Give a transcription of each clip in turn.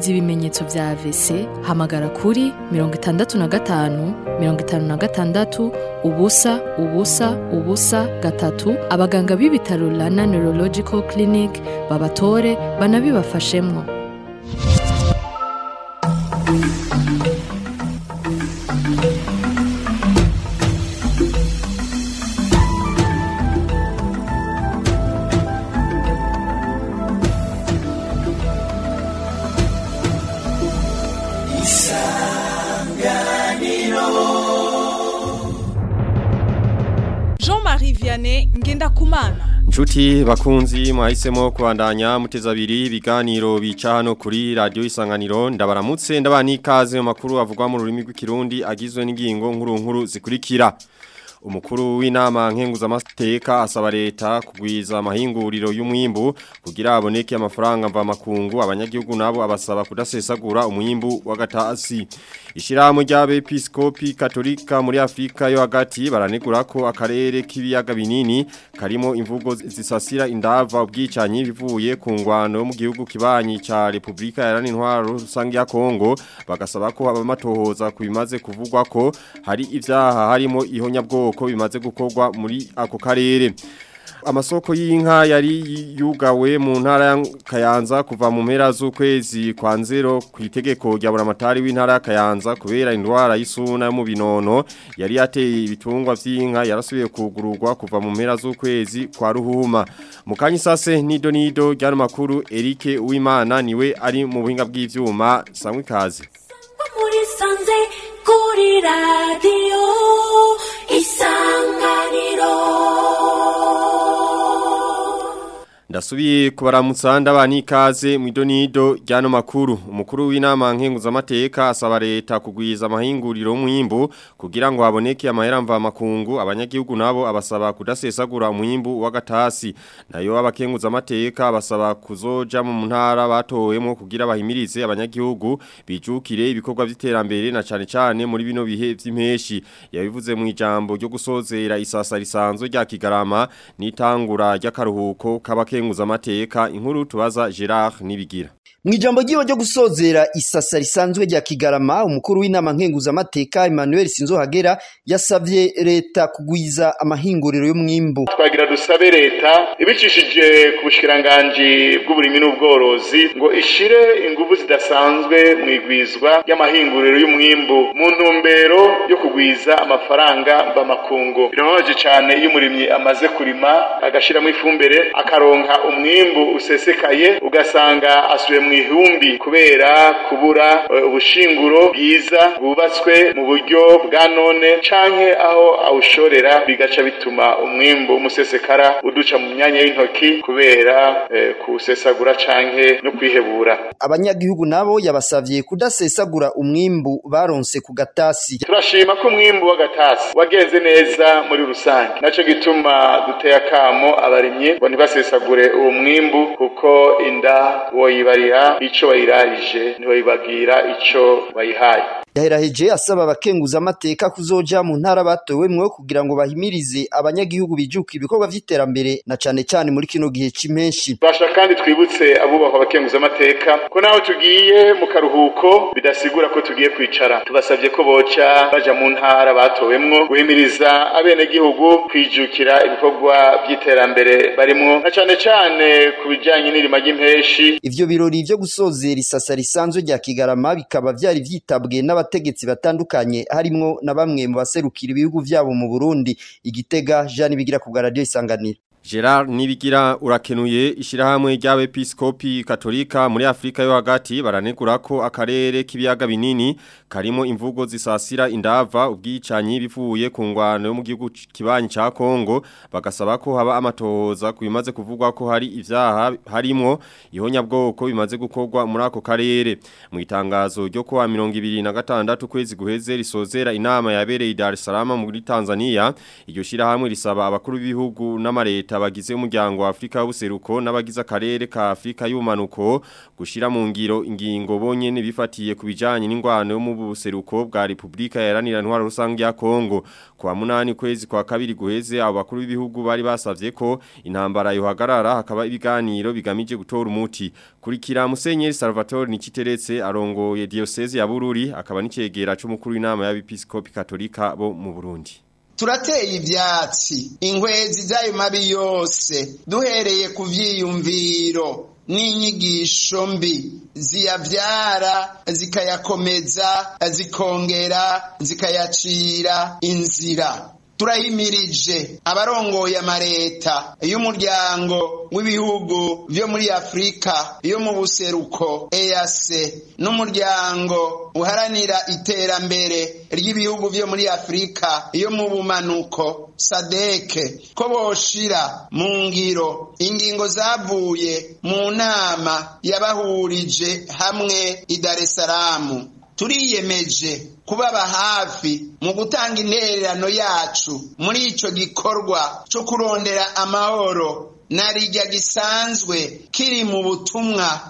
wumvise ibimenyetso vya AVC hamagara kuri mirongo itandatu na gatanu mirongo itanu na gatandatu ubusa ubusa ubusa gatatu abaganga b'ibitaro Rana Neurological Clinic babatore banabibafashemwo Jean-Marie Vianney Ngendakumana Nshuti bakunzi mwahisemo kubandanya muteza abiri ibiganiro bica hano kuri radio isanganiro ndabaramutse ndabani ikaze mu makuru avugwa mu rurimi rw'ikirundi agizwe n'ingingo nkuru nkuru zikurikira Umukuru w'inama nkenguzamateka asaba leta kugwiza amahinguriro y'umwimbu kugira aboneke amafaranga mva makungu abanyagihugu nabo abasaba kudasesagura umwimbu w'agatasi Ishirahamwe ry'abepiskopi katolika muri Afrika yo hagati baranegura ko akarere k'ibiyaga binini karimo imvugo zisasira indava ubwicanyi bivuye ku ngwano yo mu gihugu kibanyi ca Republika Iharanira Intwaro rusange ya Kongo bagasaba ko abamatohoza kubimaze kuvugwa ko hari ivyaha harimo ihonyabwoko ko bimaze gukorwa muri ako karere amasoko y'inka yari yugawe mu ntara ya Kayanza kuva mu mpera z'ukwezi kwa nzero ku itegeko rya buramatari w'intara ya Kayanza kubera indwara y'isuna yo mu binono yari yateye ibitungwa vy'inka yarasubiye kugururwa kuva mu mpera z'ukwezi kwa ruhuma mu kanyi sase nido nido ryano makuru Eric Uwimana niwe ari mu buhinga bw'ivyuma samwe kazi muri sanze kuri radiyo isanganiro Ndasubiye kubaramutsa ndabani ikaze mu idonido ryano makuru umukuru w'inama nkenguzamateka asaba leta kugwiza amahinguriro mwimbu kugira ngo haboneke amahera mva makungu abanyagihugu nabo abasaba kudasesagura umwimbu w'agatasi nayo abakenguzamateka basaba kuzoja mu ntara batowemo kugira bahimirize abanyagihugu bijukire ibikorwa by'iterambere na cane cane muri bino bihe vy'impeshi yabivuze mu ijambo ryo gusozera isasa risanzwe rya Kigarama n'itangura ry'akaruhuko k'abakenguzamateka amateka inkuru tubaza Gerard nibigira Mwijambo giwe ryo gusozera isasa risanzwe rya Kigarama umukuru w'inama nkenguza amateka Emmanuel Sinzohagera yasavye leta kugwiza amahinguriro y'umwimbu twagira dusabe leta ibicishije ku bushikiranganje bw'uburimi n'ubworozi ngo ishire ingufu zidasanzwe mu igwizwa ry'amahinguriro y'umwimbu mu ntumbero yo kugwiza amafaranga mbamakungu birababaje cyane iyo umurimyi amaze kurima agashiramo ifumbire akaronka umwimbu usesekaye ugasanga asubiye mu ihumbi kubera kubura ubushinguro bwiza bwubatswe mu buryo bwa none canke aho awushorera bigaca bituma umwimbu umusesekara uduca mu myanya y'intoki kubera eh, kuwusesagura canke no kwihebura abanyagihugu nabo yabasavye kudasesagura umwimbu baronse ku gatasi turashima ko umwimbu w'agatasi wagenze neza muri rusange naco gituma duteye akamo abarimyi ngo ntibasesagure uwo mwimbu kuko inda woyibarira ico bayirarije ntibayibagira ico bayihaye yaheraheje asaba abakenguza amateka kuzoja mu ntara batowemwo kugira ngo bahimirize abanyagihugu bijuka ibikorwa vy'iterambere na cane cane muri kino gihe c'impenshi basha kandi twibutse abubahwa abakenguza amateka ko naho tugiye mu karuhuko bidasigura ko tugiye kwicara tubasavye ko boca baja mu ntara batowemwo guhimiriza abenegihugu kwijukira ibikorwa vy'iterambere barimwo na cane cane ku bijanye n'irima ry'impeshi ivyo birori vyo gusozera isasa risanzwe rya Kigarama bikaba vyari vyitabwe n'abategetsi batandukanye harimwo na bamwe mu baserukira ibihugu vyabo mu Burundi igitega Jean bigira ku radio isanganiro Gerard nibigira urakenuye ishirahamwe ry'abepiskopi katolika muri Afrika yo hagati baranegura ko akarere k'ibiyaga binini karimo imvugo zisasira indava ubwicanyi bivuye ku ngwano yo mu gihugu kibanyi ca Kongo bagasaba ko haba amatohoza kubimaze kuvugwa ko hari ivyaha harimo ihonyabwoko bimaze gukorwa muri ako karere mu itangazo ryo kuwa 2026 kwezi guheze risozera inama yabereye i Dar es Salaam muri Tanzania iryo shirahamwe risaba abakuru b'ibihugu n'amareta leta bagize umuryango wa Afrika w'ubuseruko n'abagize akarere ka Afrika y'umanuko gushira mu ngiro ingingo bonyene bifatiye kubijanye n'ingwano yo mu buseruko bwa Republika Iharanira Intwaro Rusange ya Kongo kwa munani kwezi kwa kabiri guheze abo bakuru b'ibihugu bari basavye ko intambara yohagarara hakaba ibiganiro bigamije gutora umuti kurikira Musenyeri Salvatore Nikiteretse arongoye diocese ya Bururi akaba n'icegera c'umukuru w'inama y'abepiskopi katolika bo mu Burundi turateye ivyatsi inkwezi z'ayo mabi yose duhereye ku vyiyumviro n'inyigisho mbi ziyavyara zikayakomeza zikongera zikayacira inzira turahimirije abarongoye amareta y'umuryango w'ibihugu vyo muri afurika yo mu buseruko EAC n'umuryango uharanira iterambere ry'ibihugu vyo muri afurika yo mu bumanuko sadeke ko boshira mu ngiro ingingo zavuye mu nama yabahurije hamwe i Dar es Salaam turiyemeje kubaba hafi mu gutanga intererano yacu muri ico gikorwa co kurondera amahoro narijya gisanzwe kiri mu butumwa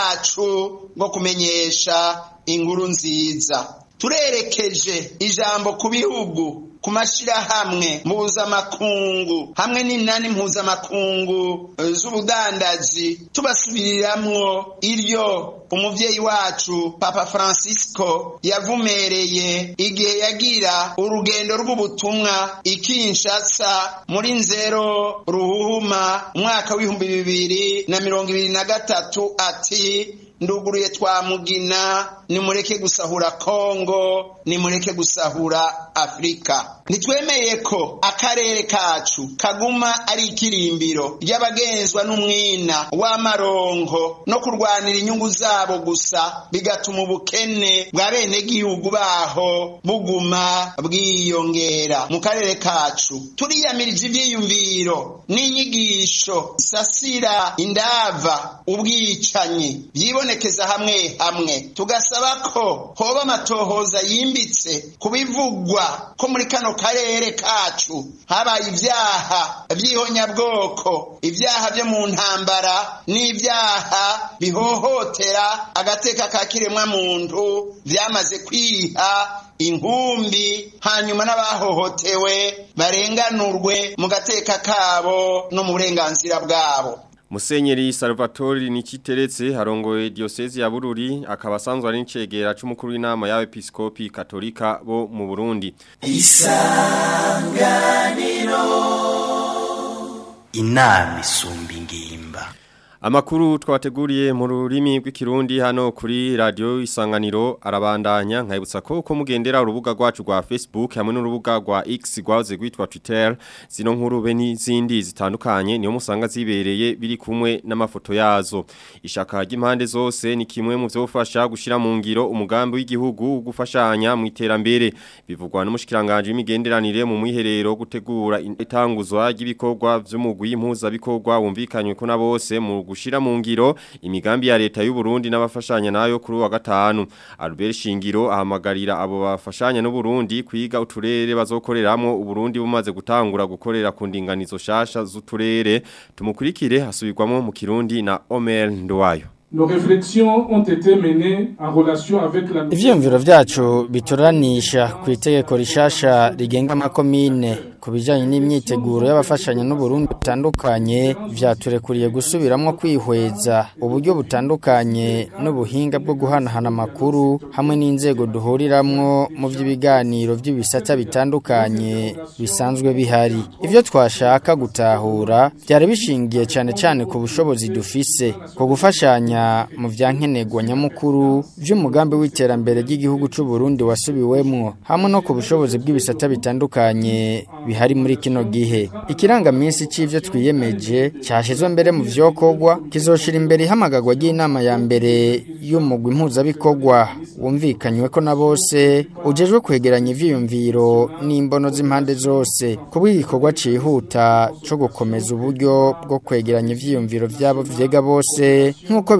bwacu bwo kumenyesha inkuru nziza turerekeje ijambo ku bihugu ku mashirahamwe mpuzamakungu hamwe n'inani mpuzamakungu z'ubudandaji tubasubiriramwo iryo umuvyeyi wacu papa francisco yavumereye igihe yagira urugendo rw'ubutumwa ikinshasa muri nzero ruhuhuma umwaka w'ibihumbi bibiri na mirongo ibiri na gatatu ati nduguruye twamugina nimureke gusahura kongo nimureke gusahura afurika ntitwemeye ko akarere kacu kaguma ari ikirimbiro ry'abagenzwa n'umwina w'amaronko no kurwanira inyungu zabo gusa bigatuma ubukene bwa bene gihugu baho buguma bwiyongera mu karere kacu turiyamirije ivyiyumviro n'inyigisho sasira indava ubwicanyi byibonekeza hamwe hamwe tugasaba ko hoba amatohoza yimbitse kubivugwa ko muri kano karere kacu habaye ibyaha by'ihonyabwoko ibyaha byo mu ntambara n'ibyaha bihohotera agateka ka kiremwa muntu byamaze kwiha inkumbi hanyuma n'abahohotewe barenganurwe mu gateka kabo no mu burenganzira bwabo Musenyeri Salvatore Nikiteretse harongoye diocese ya Bururi akaba asanzwe ari ncegera c'umukuru w'inama y'abepiskopi katolika bo mu Burundi. Isanganiro inama isumba ingimba. Amakuru twateguriye mu rurimi rw'ikirundi hano kuri radio isanganiro arabandanya nkayibutsa ko uko mugendera urubuga rwacu rwa Facebook hamwe n'urubuga rwa X rwaze rwitwa Twitter zino nkuru be n'izindi zitandukanye niyo musanga zibereye biri kumwe n'amafoto yazo ishaka ry'impande zose ni kimwe mu vyofasha gushira mu ngiro umugambi w'igihugu gufashanya mu iterambere bivugwa n'umushikiranganje w'imigenderanire mu mwiherero gutegura itanguzwa ry'ibikorwa vy'umugwi impuza bikorwa wumvikanywe ko na bose mu gushira mu ngiro imigambi ya leta y'u Burundi n'abafashanya nayo kuri wa gatanu Albert Shingiro ahamagarira abo bafashanya n'u Burundi kwiga uturere bazokoreramwo u Burundi bumaze gutangura gukorera ku ndinganizo shasha z'uturere tumukurikire hasubirwamo mu Kirundi na Omer Ndwayo Nos réflexions ont été menées en relation avec la Ivyumviro vyacu bituranisha ku itegeko rishasha rigenga amakomine ku bijanye n'imyiteguro y'abafashanya n'Uburundi butandukanye vyaturekuriye gusubiramwo kwihweza uburyo butandukanye n'ubuhinga bwo guhanahana amakuru hamwe n'inzego duhuriramwo mu vy'ibiganiro vy'ibisata bitandukanye bisanzwe bihari ivyo twashaka gutahura byari bishingiye cane cane ku bushobozi dufise ku gufashanya mu vyankenerwa nyamukuru vy'umugambi w'iterambere ry'igihugu c'u Burundi wasubiwemwo hamwe no ku bushobozi bw'ibisata bitandukanye bihari muri kino gihe ikirangaminsi c'ivyo twiyemeje cyashizwe mbere mu vyokorwa kizoshira imbere ihamagagwa ry'inama ya mbere y'umugwi impuzabikorwa wumvikanywe ko na bose ujejwe kwegeranya ivyiyumviro n'imbono z'impande zose kubw'igikorwa cihuta co gukomeza uburyo bwo kwegeranya ivyiyumviro vyabo vyega bose nk'uko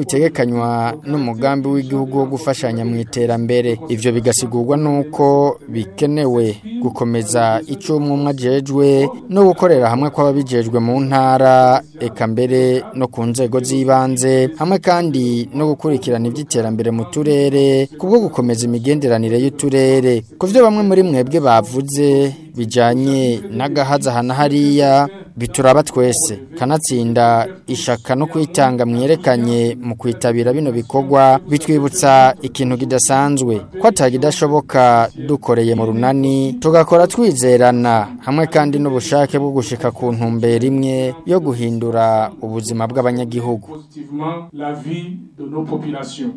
bitegekanywa n'umugambi w'igihugu wo gufashanya mu iterambere ivyo bigasigurwa nuko bikenewe gukomeza ico umwe ajejwe no gukorera hamwe kw'ababijejwe mu ntara eka mbere no ku nzego z'ibanze hamwe kandi no gukurikirana iby'iterambere mu turere kubwo gukomeza imigenderanire y'uturere ku byo bamwe muri mwebwe bavuze bijanye n'agahaza hana hariya bituraba twese kanatsinda ishaka no kwitanga mwerekanye mu kwitabira bino bikorwa bitwibutsa ikintu kidasanzwe ko atagidashoboka dukoreye mu runani tugakora twizerana hamwe kandi n'ubushake bwo gushika ku ntumbero imwe yo guhindura ubuzima bw'abanyagihugu positivement la vie de nos populations.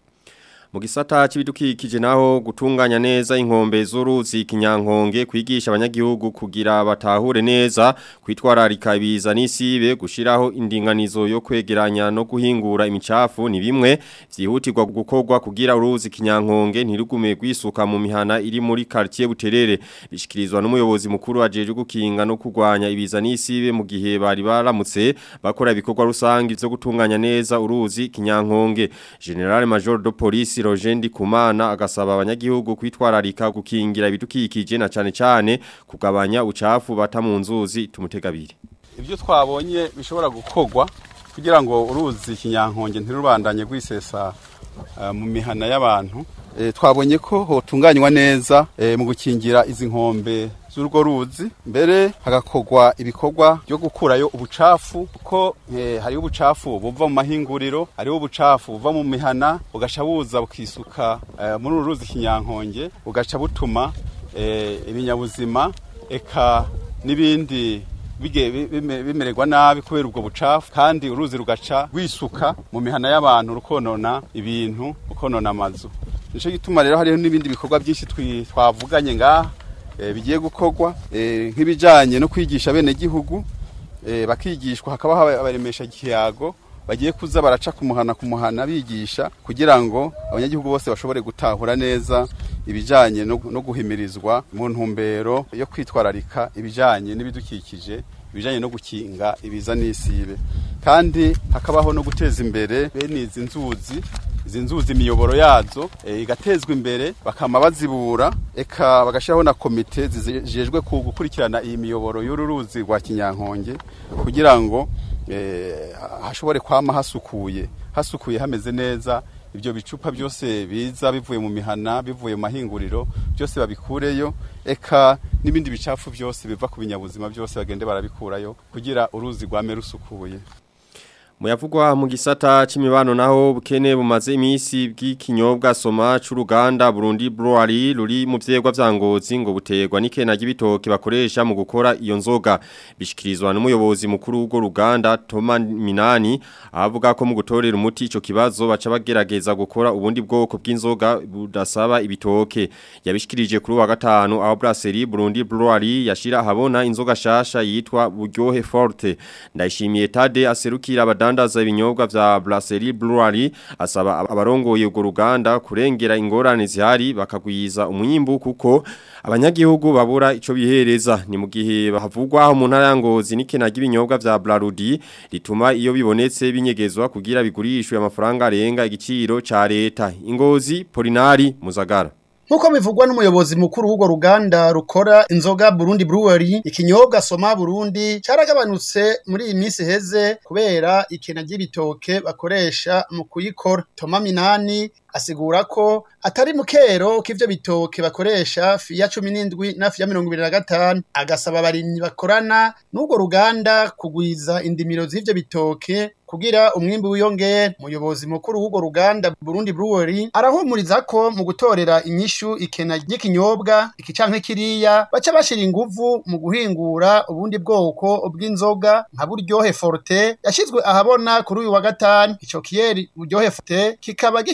Mu gisata c'ibidukikije naho gutunganya neza inkombe z'uruzi kinyankonge kwigisha abanyagihugu kugira batahure neza kwitwararika ibiza n'isibe gushiraho indinganizo yo kwegeranya no guhingura imicafu ni bimwe vyihutirwa gukorwa kugira uruzi kinyankonge ntirugume gwisuka mu mihana iri muri quartier Buterere bishikirizwa n'umuyobozi mukuru ajeje gukinga no kurwanya ibiza n'isibe mu gihe bari baramutse bakora ibikorwa rusangi byo gutunganya neza uruzi kinyankonge General Major de Police Rogendi Kumana agasaba abanyagihugu kwitwararika gukingira ibidukikije na cane cane kugabanya ucafu bata mu nzuzi tumutegabire ibyo twabonye bishobora gukorwa kugira ngo uruzi kinyankonge ntirubandanye rwisesa eh, mu mihana y'abantu Eh, twabonye ko hotunganywa neza eh, mu gukingira izi nkombe z'urwo ruzi mbere hagakorwa ibikorwa byo gukurayo ubucafu kuko eh, hariho ubucafu buva mu mahinguriro hariho ubucafu buva mu mihana bugaca buza bukisuka eh, muri uru ruzi kinyankonge bugaca butuma eh, ibinyabuzima eka n'ibindi bige- bi- bime- bimererwa nabi kubera ubwo bucafu kandi uruzi rugaca rwisuka mu mihana y'abantu rukonona ibintu rukonona amazu nico gituma rero hariho n'ibindi bikorwa byinshi twi- twavuganye ngaha eh, bigiye gukorwa eh, nk'ibijanye no kwigisha bene gihugu eh, bakigishwa hakabaho aba- abaremesha kiyago bagiye kuza baraca kumuhana kumuhana bigisha kugira ngo abanyagihugu bose bashobore gutahura neza ibijanye no, no guhimirizwa mu ntumbero yo kwitwararika ibijanye n'ibidukikije ibijanye no gukinga ibiza n'isibe kandi hakabaho no guteza imbere bene izi nzuzi izi nzuzi imiyoboro yazo e, igatezwa imbere bakama bazibura eka bagashyiraho na komite zijejwe ku gukurikirana iyi miyoboro y'uru ruzi rwa kinyankonge kugira ngo eh, hashobore kwama hasukuye hasukuye hameze neza ibyo bicupa byose biza bivuye mu mihana bivuye mu mahinguriro byose babikureyo eka n'ibindi bicafu byose biva ku binyabuzima byose bagende barabikurayo kugira uruzi rwame rusukuye Muyavugwa mu gisata c'imibano naho bukene bumaze imisi bw'ikinyobwa soma c'uruganda Burundi Brewery ruri mu vyegwa vya Ngozi ngo buterwa n'ikena ry'ibitoke bakoresha mu gukora iyo nzoga bishikirizwa n'umuyobozi mukuru w'urwo ruganda Toma Minani avuga ko mu gutorera umuti ico kibazo baca bagerageza gukora ubundi bwoko bw'inzoga budasaba ibitoke yabishikirije kuri wa gatanu aho Brasserie Burundi Brewery yashira habona inzoga shasha yitwa Buryohe Forte ndayishimiye Tade aserukira abada abadandaza ibinyobwa vya Brasserie Brewery asaba abarongoye urwo ruganda kurengera ingorane zihari bakagwiza umwimbu kuko abanyagihugu babura ico bihereza ni mu gihe bahavugwa mu ntara ya Ngozi n'ikena ry'ibinyobwa vya Brarudi rituma iyo bibonetse binyegezwa kugira bigurishwe amafaranga arenga igiciro ca leta Ingozi Polinari Muzagara Nkuko bivugwa n'umuyobozi mukuru w'urwo ruganda rukora inzoga Burundi Brewery ikinyobwa soma Burundi caragabanutse muri iyi minsi heze kubera ikena ry'ibitoke bakoresha mu kuyikora Toma Minani asigura ko atari mukero k'ivyo bitoke bakoresha fiya cumi n'indwi na fiya mirongo ibiri na gatanu agasaba abarimyi bakorana n'urwo ruganda kugwiza indimiro z'ivyo bitoke kugira umwimbi wiyongere umuyobozi mukuru w'urwo ruganda Burundi Brewery arahumuriza ko mu gutorera inyishu ikena ry'ikinyobwa iki canke kiriya baca bashira inguvu mu guhingura ubundi bwoko bw'inzoga nka buryohe forte yashizwe ahabona kuri uyu wa gatanu ico kiyeri buryohe forte kikaba gifise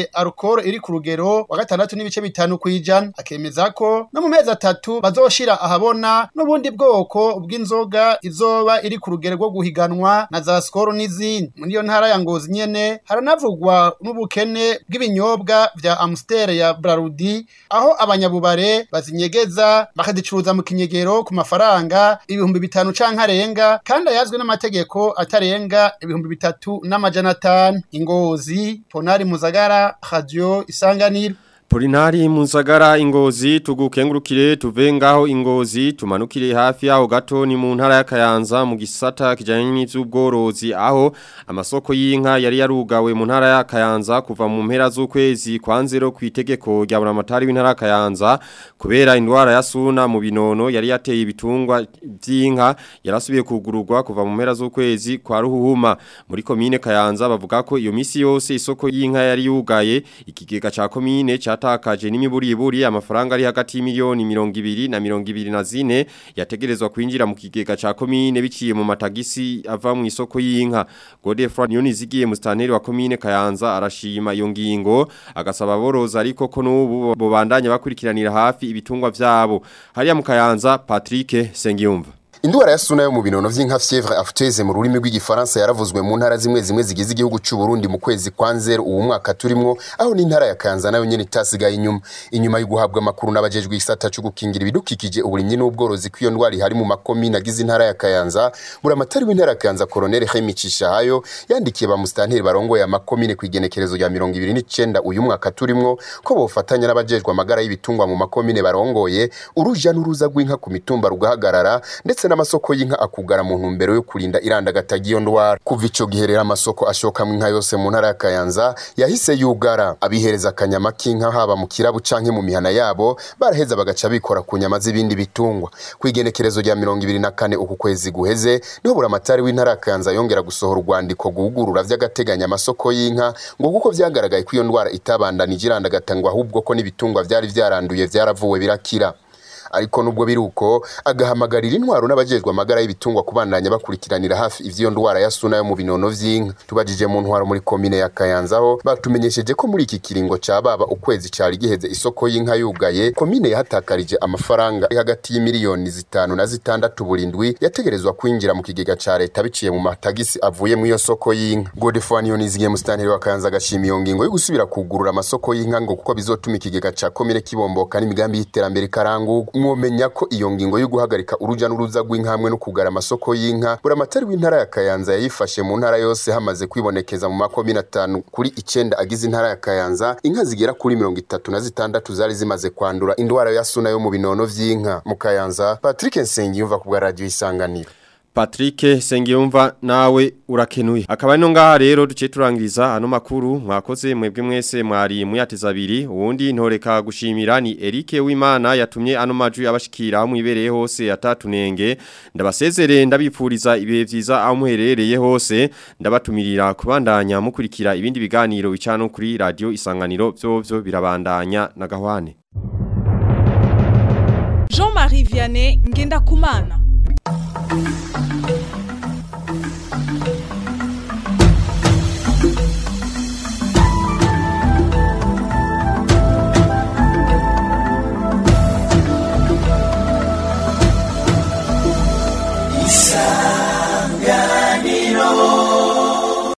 bafise alcohol iri ku rugero wa gatandatu n'ibice bitanu kwijana akemeza ko no mu mezi atatu bazoshira ahabona n'ubundi bwoko bw'inzoga izoba iri ku rugero rwo guhiganwa na za skoro n'izindi muri iyo ntara ya Ngozi nyene haranavugwa n'ubukene bw'ibinyobwa vya Amstel ya Brarudi aho abanyabubare bazinyegeza bakazicuruza mu kinyegero ku mafaranga ibihumbi bitanu canke arenga kandi ayazwe n'amategeko atarenga ibihumbi bitatu n'amajana atanu ingozi ponari muzagara radio isanganiro Polinari Muzagara ingozi tugukengurukire tuve ngaho ingozi tumanukire hafi yaho gato ni mu ntara ya Kayanza mu gisata kijanye n'ivy'ubworozi aho amasoko y'inka yari yarugawe mu ntara ya Kayanza kuva mu mpera z'ukwezi kwa nzero kwitegeko rya buramatari w'intara ya Kayanza kubera indwara ya suna mu binono yari yateye ibitungwa by'inka yarasubiye kugururwa kuva mu mpera z'ukwezi kwa ruhuhuma muri komine Kayanza bavuga ko iyo misi yose isoko y'inka yari yugaye ikigega ca komine cha yatakaje n'imiburiburi amafaranga ari hagati y'imiliyoni mirongo ibiri na mirongo ibiri na zine yategerezwa kwinjira mu kigega ca komine biciye mu matagisi ava mu isoko y'inka Godefroid Niyonizigiye mustanteri wa komine Kayanza arashima iyo ngingo agasaba boroza ariko ko n'ubu bobandanya bakurikiranira hafi ibitungwa vyabo hariya mu Kayanza Patrick Sengiyumva Indwara ya suna yo mu binono vy'inka fièvre afuteze mu rurimi rw'igifaransa yaravuzwe mu ntara zimwe zimwe zigize igihugu cy'u Burundi mu kwezi kwa nzero uwo mwaka turimwo aho n'intara ya Kanza nayo nyene itasigaye inyuma inyuma yo guhabwa amakuru n'abajejwe isata cyo gukingira ibidukikije uburimyi n'ubworozi kw'iyo ndwara ihari mu makomine agize intara ya Kayanza buramatari w'intara ya Kayanza Colonel Hemi Cishahayo yandikiye ba mustanteri barongoye amakomine ku igenekerezo rya 29 uyu mwaka turimwo ko bofatanya n'abajejwe amagara y'ibitungwa mu makomine barongoye uruja n'uruza rw'inka ku mitumba rugahagarara ndetse n'amasoko y'inka akugara mu ntumbero yo kurinda irandagata ry'iyo ndwara kuva ico gihe rero amasoko ashokamwo inka yose mu ntara ya Kayanza yahise yugara abihereza akanyama k'inka haba mu kirabu canke mu mihana yabo baraheza bagaca bikora ku nyama z'ibindi bitungwa ku igenekerezo rya mirongo ibiri na kane uku kwezi guheze niho buramatari w'intara ya Kayanza yongera gusohora urwandiko guhugurura vy'agateganya amasoko y'inka ngo kuko vyagaragaye ko iyo ndwara itabandanije irandagata ngo ahubwo ko n'ibitungwa vyari vyaranduye vyaravuwe birakira ariko nubwo biruko agahamagarira intwaro n'abajejwe amagara y'ibitungwa kubandanya bakurikiranira hafi ivyo ndwara ya suna yo mu binono vy'inka tubajije mu ntwaro muri komine ya Kayanza ho batumenyesheje ko muri iki kiringo ca baba ukwezi cari giheze isoko y'inka yugaye komine yahatakarije amafaranga ari hagati y'imiliyoni zitanu na zitandatu burindwi yategerezwa kwinjira mu kigega ca leta biciye mu matagisi avuye mu iyo soko y'inka Godefroid Niyonizigiye musitanteri wa Kayanza agashima iyo ngingo yo gusubira kugurura amasoko y'inka ngo kuko bizotuma ikigega ca komine kibomboka n'imigambi y'iterambere karangurwa mwomenya ko iyo ngingo yo guhagarika uruja n'uruza rw'inka hamwe no kugara amasoko y'inka buramatari w'intara ya Kayanza yayifashe mu ntara yose hamaze kwibonekeza mu makomine atanu kuri icenda agize intara ya Kayanza inka zigera kuri mirongo itatu na zitandatu zari zimaze kwandura indwara ya suna yo mu binono vy'inka mu Kayanza Patrick Nsengiyumva ku bwa radio isanganiro Patrick Sengiyumva nawe urakenuye akaba no ngaha rero duce turangiriza ano makuru mwakoze mwebwe mwese mwari muyateza abiri uwundi ntoreka gushimira ni Eric Wimana yatumye ano majwi abashikira mu ibereye hose atatunenge ndabasezere ndabipfuriza ibihe vyiza aho muherereye hose ndabatumirira kubandanya mukurikira ibindi biganiro bicano kuri radio isanganiro byo byo birabandanya na gahwane Jean-Marie Vianney ngenda kumana Thank you.